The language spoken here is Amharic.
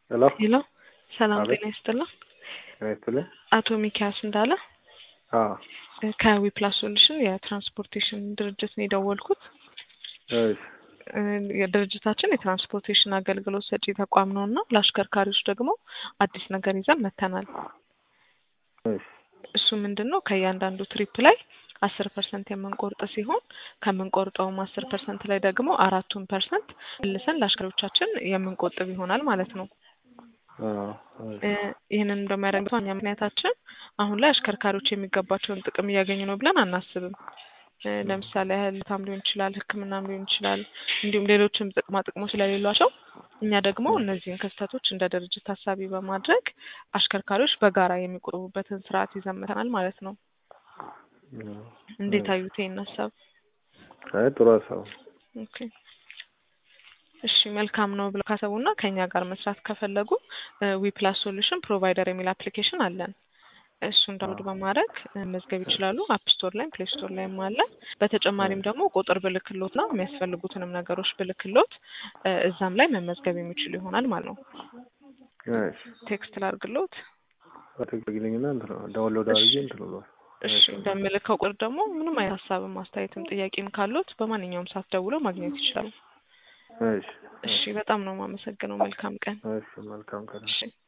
ሄሎ ሄሎ ሰላም አቤት። ጤና ይስጥልኝ። ጤና ይስጥልኝ። አቶ ሚኪያስ እንዳለ አዎ ከዊፕላስ ሶሉሽን የትራንስፖርቴሽን ድርጅት ነው የደወልኩት። እሺ እ የድርጅታችን የትራንስፖርቴሽን አገልግሎት ሰጪ ተቋም ነው እና ለአሽከርካሪዎች ደግሞ አዲስ ነገር ይዘን መጥተናል። እሺ እሱ ምንድን ነው ከእያንዳንዱ ትሪፕ ላይ አስር ፐርሰንት የምንቆርጥ ሲሆን ከምንቆርጠውም አስር ፐርሰንት ላይ ደግሞ አራቱን ፐርሰንት መልሰን ለአሽከርካሪዎቻችን የምንቆጥብ ይሆናል ማለት ነው። አዎ እሺ እ ይህንን እንደሚያደርግበት ዋና ምክንያታችን አሁን ላይ አሽከርካሪዎች የሚገባቸውን ጥቅም እያገኙ ነው ብለን አናስብም። እ ለምሳሌ ያህል ታም ሊሆን ይችላል፣ ሕክምናም ሊሆን ይችላል፣ እንዲሁም ሌሎችም ጥቅማ ጥቅሞች ስለሌሏቸው እኛ ደግሞ እነዚህን ክስተቶች እንደ ድርጅት ታሳቢ በማድረግ አሽከርካሪዎች በጋራ የሚቆጥቡበትን ስርዓት ይዘን መጥተናል ማለት ነው። እንዴት አዩት ይሄን ሀሳብ? አይ ጥሩ ሀሳብ ነው። ኦኬ እሺ መልካም ነው ብለው ካሰቡና ከኛ ጋር መስራት ከፈለጉ ዊፕላስ ሶሉሽን ፕሮቫይደር የሚል አፕሊኬሽን አለን። እሱን ዳውንሎድ በማድረግ እ መዝገብ ይችላሉ። አፕ ስቶር ላይም ፕሌይ ስቶር ላይም አለ። በተጨማሪም ደግሞ ቁጥር ብልክሎት ነው የሚያስፈልጉትንም ነገሮች ብልክሎት እ እዛም ላይ መመዝገብ የሚችሉ ይሆናል ማለት ነው። እሺ ቴክስት ላድርግሎት። አትግልኝና እንትን ነው ዳውንሎድ አድርጌ እንትን ነው እሺ በምልከው ቁጥር ደግሞ ምንም አይነት ሀሳብም አስተያየትም ጥያቄም ካሉት በማንኛውም ሰዓት ደውለው ማግኘት ይችላሉ። እሺ እሺ በጣም ነው የማመሰግነው። መልካም ቀን። እሺ መልካም ቀን እሺ